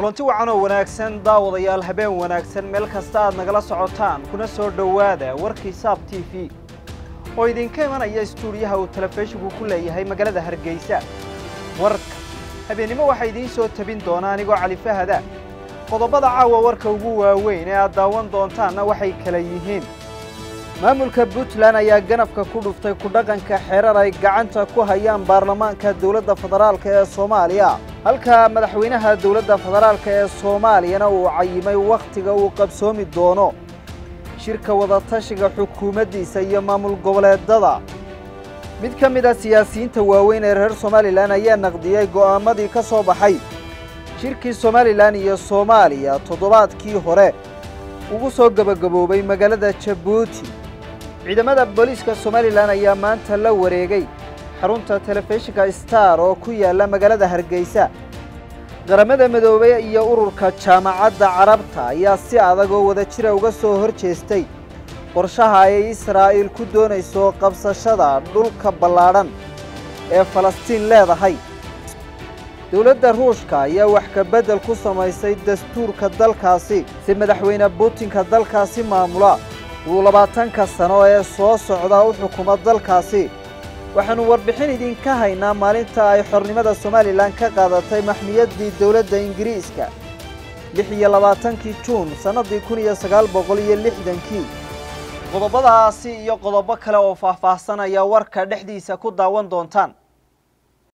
kulanti wacan oo wanaagsan daawadayaal habeen wanaagsan meel kasta aad nagala socotaan kuna soo dhowaada warkii saab t v oo idinka imanaya istuudiyaha uu telefishinku ku leeyahay magaalada hargeysa warka habeennimo waxaa idiin soo tabin doona anigoo cali fahada qodobada caawa warka ugu waaweyn ee aad daawan doontaanna waxay kala yihiin maamulka puntland ayaa ganafka ku dhuftay kudhaqanka xerar ay gacanta ku hayaan baarlamaanka dowladda federaalka ee soomaaliya halka madaxweynaha dowladda federaalka ee soomaaliyana uu cayimay wakhtiga uu qabsoomi doono shirka wadatashiga xukuumaddiisa iyo maamul goboleedada mid ka mid a siyaasiyiinta waaweyn ee reer somalilan ayaa naqdiyey go'aamadii ka soo baxay shirkii somalilan iyo soomaaliya toddobaadkii hore ugu soo gebagaboobay magaalada jabuuti ciidamada booliiska somalilan ayaa maanta la wareegay xarunta telefishinka star oo ku yaalla magaalada hargeysa qaramada midoobey iyo ururka jaamacadda carabta ayaa si adag oo wada jira uga soo hor jeestay qorshaha ay israa'iil ku doonayso qabsashada dhulka ballaadhan ee falastiin leedahay dowladda ruushka ayaa wax ka beddel ku samaysay dastuurka dalkaasi si madaxweyne buutinka dalkaasi maamula uu labaatanka sano ee soo socda u xukumo dalkaasi waxaannu warbixin idinka haynaa maalinta ay xornimada somalilan ka qaadatay maxmiyaddii dowladda ingiriiska lix iyo labaatankii juun sannaddii kun iyo sagaal boqol iyo lixdankii qodobadaasi iyo qodobo kale oo faahfaahsan ayaa warka dhexdiisa ku daawan doontaan